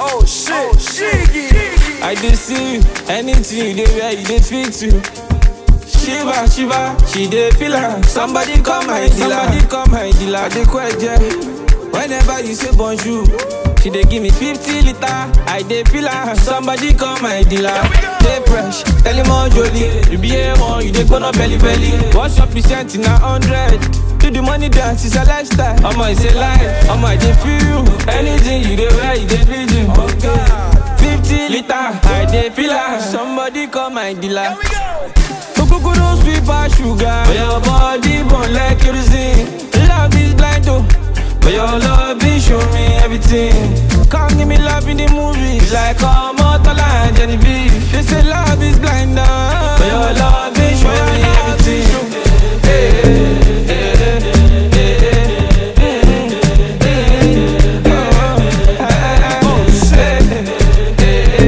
Oh shit, Shiggy. I dey see you, anything you dey wear, you dey fit to. Shiva, Shiva, she dey feel am. Somebody come my dealer, somebody come my dealer. I dey kweje. Whenever you say bonjour, she dey give me 50 liter. I dey feel am. Somebody come my dealer. Dey fresh, tell him all jolly. You be A1, you dey gbona belly belly. What's your percent in a hundred? Do the money dance, it's a lifestyle. Omo, it's a life. Omo, I dey feel you. Anything you dey wear, you dey feel you. Oh God. 50 liter, I dey feel am. Somebody call my dealer. Okokoro sweet pass sugar. But your body burn like kerosene. Love is blind oh. But your love is show me everything. Come give me love in the movies. Like Omotola and Genevieve. They say love is blind oh. But your love is show me everything. Hey, hey, hey, hey, hey, hey, hey, hey, oh, shit.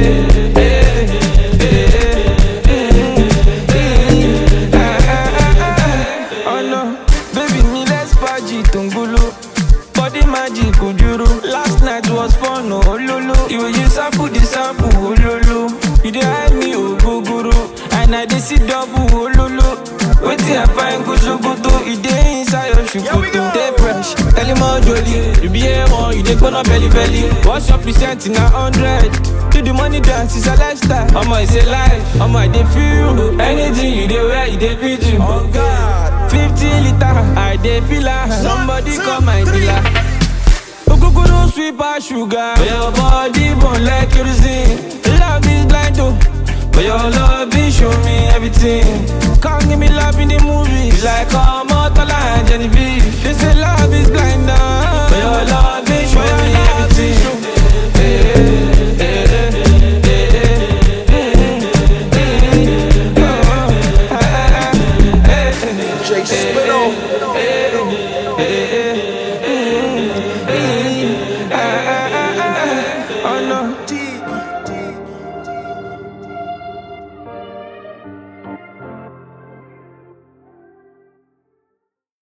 Oh no, baby mi let's party tungulu Body magic ojuru Last night was fun oh ololo You you sample the sample ololo You dey hide me ogogoro And I dey see double ololo Wetin I find go sokoto E dey inside your Here we go. shukutu Dey fresh, tell him all jolly You be A1, you dey gbona belly belly What's your percent in a hundred? Do the money dance, it's a lifestyle Omo, it's a life Omo, I dey feel you Anything you dey wear, you dey fit you Oh God. 50 liter, I dey feel am. Somebody two, call my three. dealer. Okokoro sweet pass sugar. But your body burn like kerosene. Love is blind oh. But your love is show me everything. Come give me love in the movies. Like Omotola and Genevieve. They say love is blind